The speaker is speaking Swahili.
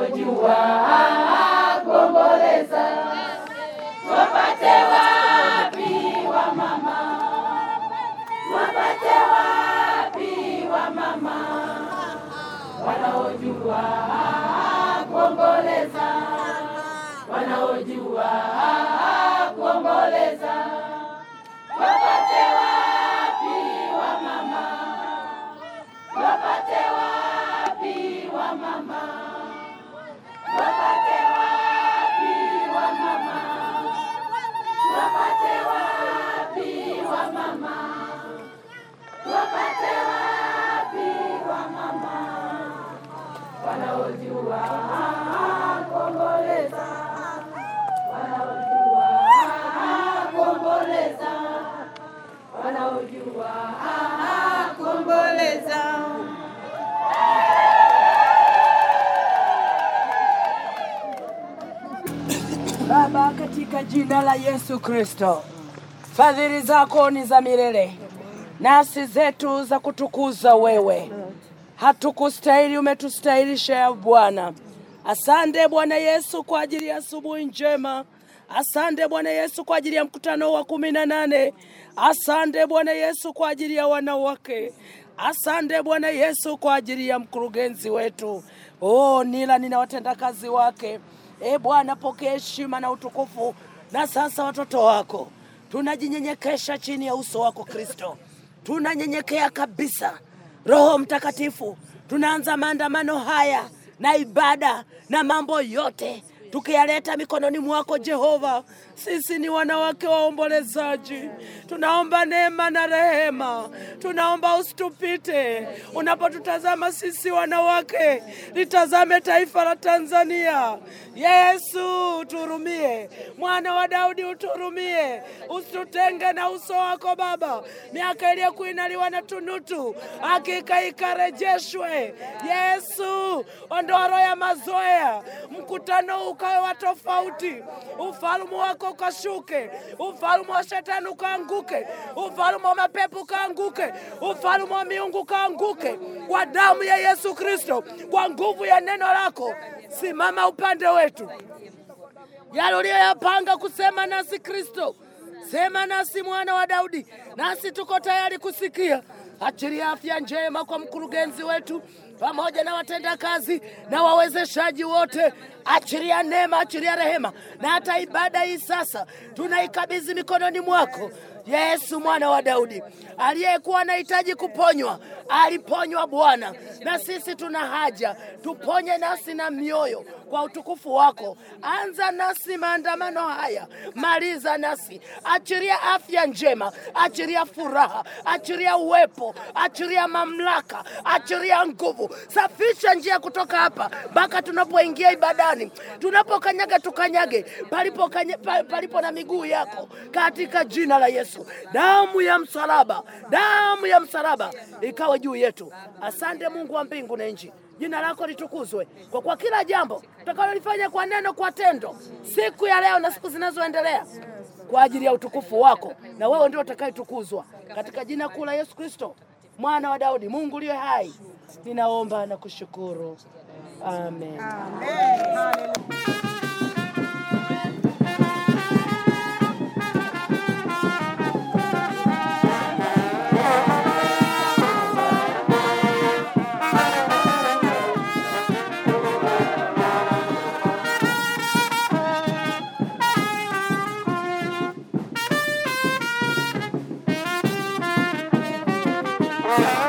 wanaojua kuomboleza wapate wapi wa mama, wapate wapi wa mama wanaojua kuomboleza, wanaojua kuomboleza wapate wapi wa mama, wapate wapi wa mama, wapate wapi wa mama, wapate wapi wa mama, wapate wapi wa mama, wanaojua kuomboleza, wanaojua kuomboleza wanaojua kuomboleza. Baba, katika jina la Yesu Kristo, fadhili zako ni za milele, nafsi zetu za kutukuza wewe. Hatukustahili, umetustahilisha ya Bwana. Asante Bwana Yesu kwa ajili ya asubuhi njema. Asante Bwana Yesu kwa ajili ya mkutano wa kumi na nane. Asante Bwana Yesu kwa ajili ya wanawake. Asante Bwana Yesu kwa ajili ya mkurugenzi wetu. Oh, nila nina watendakazi wake. E Bwana, pokea heshima na utukufu. Na sasa watoto wako tunajinyenyekesha chini ya uso wako Kristo, tunanyenyekea kabisa. Roho Mtakatifu, tunaanza maandamano haya na ibada na mambo yote tukiyaleta mikononi mwako Jehova. Sisi ni wanawake waombolezaji, tunaomba neema na rehema, tunaomba usitupite unapotutazama sisi wanawake, litazame taifa la Tanzania. Yesu uturumie, mwana wa Daudi uturumie, usitutenge na uso wako Baba. Miaka iliyokuinaliwa na tunutu hakika ikarejeshwe. Yesu, ondoa roho ya mazoea, mkutano ukawe wa tofauti, ufalme wako ukashuke, ufalme wa shetani ukaanguke, ufalme wa mapepo ukaanguke, ufalme wa miungu ukaanguke, kwa damu ya Yesu Kristo, kwa nguvu ya neno lako. Simama upande wetu, yale uliyoyapanga kusema nasi Kristo, sema nasi mwana wa Daudi, nasi tuko tayari kusikia. Achilia afya njema kwa mkurugenzi wetu pamoja na watendakazi na wawezeshaji wote. Achilia neema, achilia rehema, na hata ibada hii sasa tunaikabidhi mikononi mwako. Yesu mwana wa Daudi, aliyekuwa anahitaji kuponywa aliponywa Bwana, na sisi tuna haja, tuponye nafsi na mioyo kwa utukufu wako. Anza nasi maandamano haya, maliza nasi, achiria afya njema, achiria furaha, achiria uwepo, achiria mamlaka, achiria nguvu. Safisha njia kutoka hapa mpaka tunapoingia ibadani, tunapokanyaga tukanyage palipo, kanya, pa- palipo na miguu yako, katika jina la Yesu. Damu ya msalaba, damu ya msalaba ikawe juu yetu. Asante Mungu wa mbingu na nchi, jina lako litukuzwe kwa, kwa kila jambo tutakalolifanya kwa neno, kwa tendo, siku ya leo na siku zinazoendelea kwa ajili ya utukufu wako, na wewe ndio utakayetukuzwa katika jina kuu la Yesu Kristo, mwana wa Daudi, Mungu uliye hai, ninaomba na kushukuru, amen. Thank